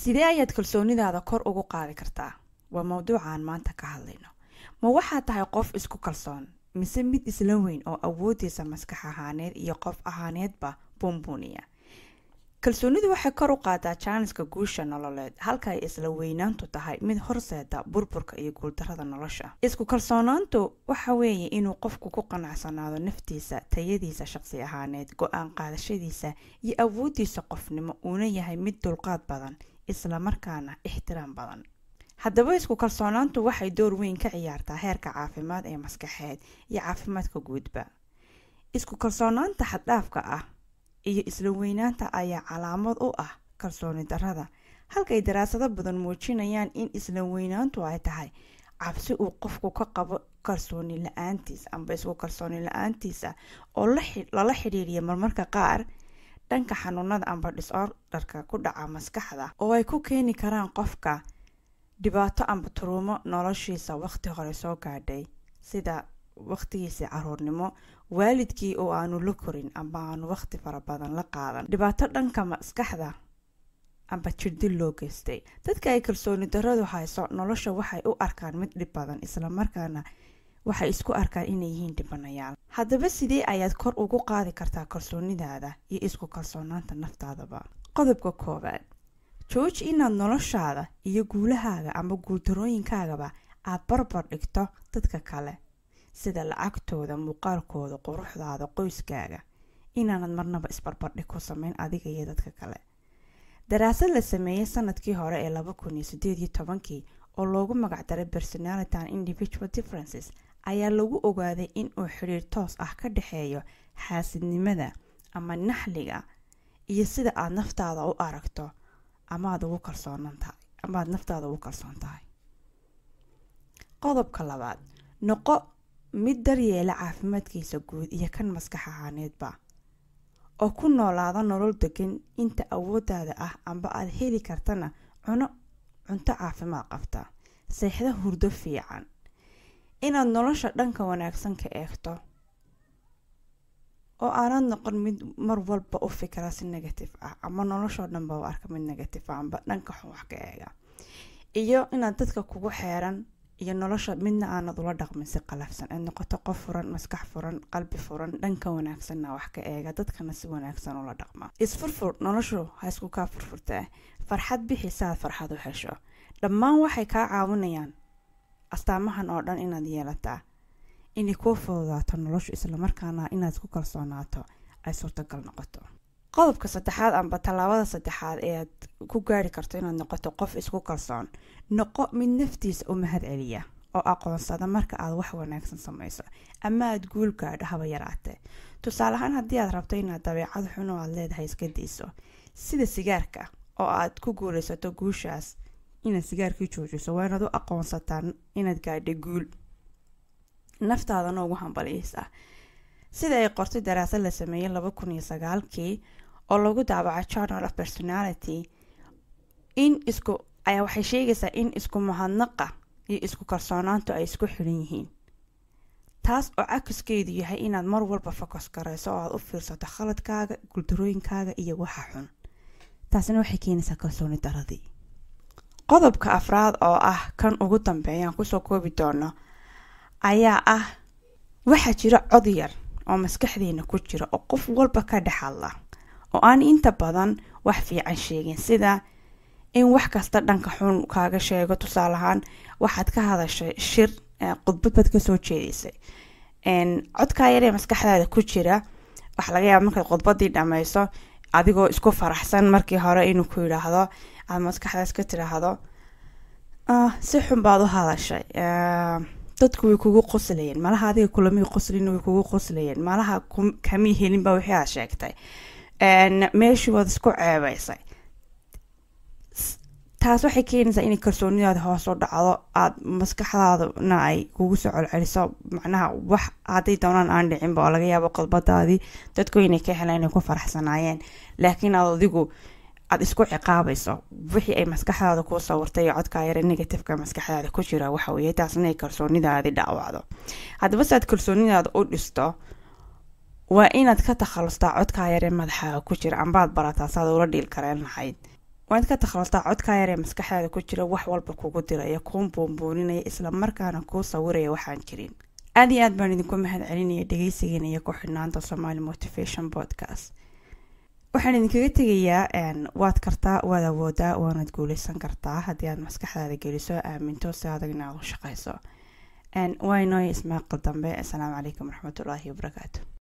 sidee ayaad kalsoonidaada kor ugu qaadi kartaa waa mowduucaan maanta ka hadlayno ma waxaad tahay qof isku kalsoon mise mid isla weyn oo awoodiisa maskax ahaaneed iyo qof ahaaneedba buunbuuniya kalsoonidu waxay kor u qaadaa jaaniska guusha nololeed halka ay isla weynaantu tahay mid horseeda burburka iyo guuldarada nolosha isku kalsoonaantu waxa weeye inuu qofku ku qanacsanaado naftiisa tayadiisa shaqsi ahaaneed go-aan qaadashadiisa iyo awoodiisa qofnimo uuna yahay mid dulqaad badan islamarkaana ixtiraam badan haddaba isku kalsoonaantu waxay door weyn ka ciyaartaa heerka caafimaad ee maskaxeed iyo caafimaadka guudba isku kalsoonaanta xaddhaafka ah iyo isla weynaanta ayaa calaamad u ah kalsooni darada halkay daraasado badan muujinayaan in isla weynaantu ay tahay cabsi uu qofku ka qabo kalsooni la-aantiisa amba isku kalsooni la-aantiisa oo lala xidhiiriya marmarka qaar dhanka xanuunada amba disordarka ku dhaca maskaxda oo ay ku keeni karaan qofka dhibaato amba turuumo noloshiisa waqti hore soo gaadhay sida waqtigiisii caruurnimo waalidkii oo aanu la korin amba aanu waqti fara badan la qaadan dhibaato dhanka maskaxda amba jirdil loo geystay dadka ay kalsooni daradu hayso nolosha waxay u arkaan mid dhib badan islamarkaana waxay isku arkaan inay yihiin dhibanayaal haddaba sidee ayaad kor ugu qaadi kartaa kalsoonidaada iyo isku kalsoonaanta naftaadaba qodobka koowaad jooji inaad noloshaada iyo guulahaaga amba guuldarooyinkaagaba aad barbar dhigto dadka kale sida lacagtooda muuqaalkooda quruxdaada qoyskaaga inaanad marnaba isbarbardhig ku sameyn adiga iyo dadka kale daraasad la sameeyey sanadkii hore ee laba kun iyo sideed iyo tobankii oo loogu magacdaray personality and individual differences ayaa lagu ogaaday in uu xidhiir toos ah ka dhexeeyo xaasidnimada ama naxliga iyo sida aad naftaada u aragto amaad ugu kalsoonan tahay amaad naftaada ugu kalsoon tahay qodobka labaad noqo mid daryeela caafimaadkiisa guud iyo kan maskax ahaaneedba oo ku noolaada nolol degan inta awoodaada ah amba aad heli kartana cuno cunto caafimaad qabta seexda hurdo fiican inaad nolosha dhanka wanaagsan ka eegto oo aanad noqon mid mar walba u fikra si negative ah ama noloshoo dhanba u arka mid negative ah amba dhanka xun wax ka eega iyo inaad dadka kugu xeeran iyo nolosha midna aanad ula dhaqmin si qalafsan aad noqoto qof furan maskax furan qalbi furan dhanka wanaagsanna wax ka eega dadkana si wanaagsan ula dhaqma isfurfur noloshu ha isku kaa furfurtaa farxad bixi saaad farxad u hesho dhammaan waxay kaa caawinayaan astaamahan oo dhan inaad yeelataa inay kuu fududaato noloshu islamarkaana inaad ku kalsoonaato ay suurtagal noqoto qodobka saddexaad amba tallaabada saddexaad ee aad ku gaari karto inaad noqoto qof isku kalsoon noqo mid naftiisa u mahad celiya oo aqoonsada marka aad wax wanaagsan samayso ama aad guul gaadho haba yaraatee tusaale ahaan haddii aad rabto inaad dabeecad xun oo aad leedahay iska dayso sida sigaarka oo aad ku guulaysato guushaas inaad sigaarkii joojiso waa inaad u aqoonsataa inaad gaadhay guul naftaadana ugu hambaliyeysaa sida ay qortay daraasad la sameeyey laba kun iyo sagaalkii oo lagu daabaca journal of personality in isku ayaa waxay sheegaysaa in isku mahadnaqa iyo isku kalsoonaantu ay isku xiran yihiin taas oo cakiskeedu yahay inaad mar walba fokos garayso oo aad u fiirsato khaladkaaga guldarooyinkaaga iyo waxa xun taasina waxay keenaysaa kalsooni daradii qodobka afraad oo ah kan ugu dambeeyaan kusoo koobi doono ayaa ah waxaa jira cod yar oo maskaxdeena ku jira oo qof walba ka dhex hadla oo aan inta badan wax fiican sheegin sida in wax kasta dhanka xun kaaga sheego tusaale ahaan waxaad ka hadashay shir khudbad baad kasoo jeedaysay codkaa yaree maskaxdaada ku jira waxaa laga yaaba markaad khudbadii dhammayso adigoo isku faraxsan markii hore inuu ku yidhaahdo aad maskaxdaas ka tiraahdo si xun baad u hadashay dadku way kugu qoslayeen malaha adiga kulamii qoslin way kugu qoslayeen malaha kamii helinba wixii aad sheegtay meeshii waad isku ceebeysay taas waxay keenaysaa inay kalsoonidaada hoos u dhacdo aada maskaxdaadana ay kugu soo celceliso macnaha wax hadday doonaan aan dhicinba oo laga yaabo qodbadaadii dadku inay ka heleen inay ku faraxsanaayeen laakiin aad adigu aada isku ciqaabayso wixii ay maskaxdaada kuu sawirtay iyo codkaa yare negativeka maskaxdaada ku jira waxa weeye taasna ay kalsoonidaadi dhaawacdo haddaba si aad kalsoonidaada u dhisto waa inaad ka takhalustaa codkaa yare madaxaaga ku jira ambaad barataa saad ula dhiil kareen lahayd waad ka takhaltaa codkaa yaree maskaxdaada ku jira wax walba kugu diraya kuu buunbuuninaya islamarkaana kuu sawiraya waxaan jirin aad iyo aad baan idinku mahad celinaya dhegeysigeena iyo ku xidhnaanta somaali motivation podcast waxaan idinkaga tegayaa waad kartaa waad awoodaa waanad guuleysan kartaa haddii aad maskaxdaada geliso aaminto si adag inaad u shaqeyso waa inooya ismaaqal dambe asalaamu calaykum waraxmatullaahi wabarakaatu